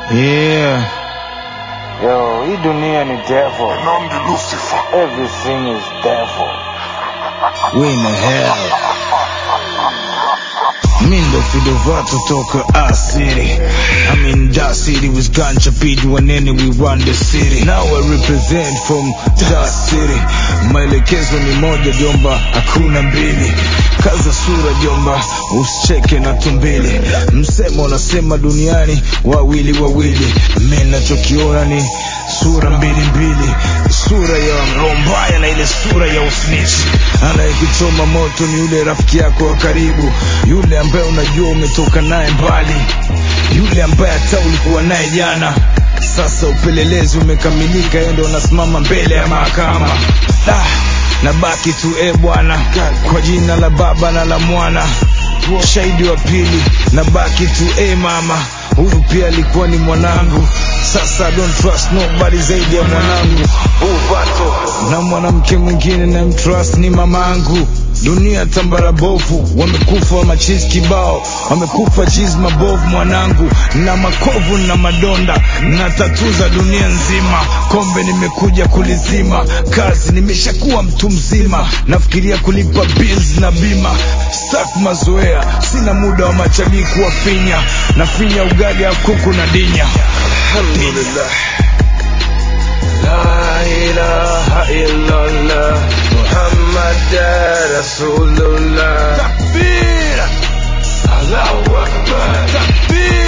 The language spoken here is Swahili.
Yeah, Yo, hii dunia ni devil. Nandi Lucifer. Everything is devil. we in the hell. Mindo Fidovato toka our city. I'm in that city with Ganja Pid wanene we run the city. Now I represent from that city. Maelekezo ni moja jomba, hakuna mbili. Kaza sura jomba, usicheke na tumbili. Msemo unasema duniani wawili wawili. Mimi nachokiona ni sura mbili mbili, sura ya roho mbaya na ile sura ya usnichi. Anayekuchoma moto ni yule rafiki yako wa karibu, yule ambaye unajua umetoka naye mbali, yule ambaye hata ulikuwa naye jana. Sasa upelelezi umekamilika, yeye ndo unasimama mbele ya mahakama. Ah, nabaki tu e bwana, kwa jina la Baba na la Mwana, shahidi wa pili, nabaki tu e mama, huyu pia alikuwa ni mwanangu. Sasa I don't trust nobody zaidi ya mwanangu Uvato na mwanamke mwingine na mtrust ni mamangu. Dunia tambara bovu, wamekufa machizi kibao, wamekufa chizi mabovu mwanangu, na makovu na madonda na tatu za dunia nzima. Kombe nimekuja kulizima, kazi nimeshakuwa mtu mzima, nafikiria kulipa bills na bima Stak mazoea, sina muda wa machamii kuwafinya, nafinya ugali ya kuku na dinya. Alhamdulillah. La ilaha illallah Muhammad Rasulullah Takbir Allahu Akbar Takbir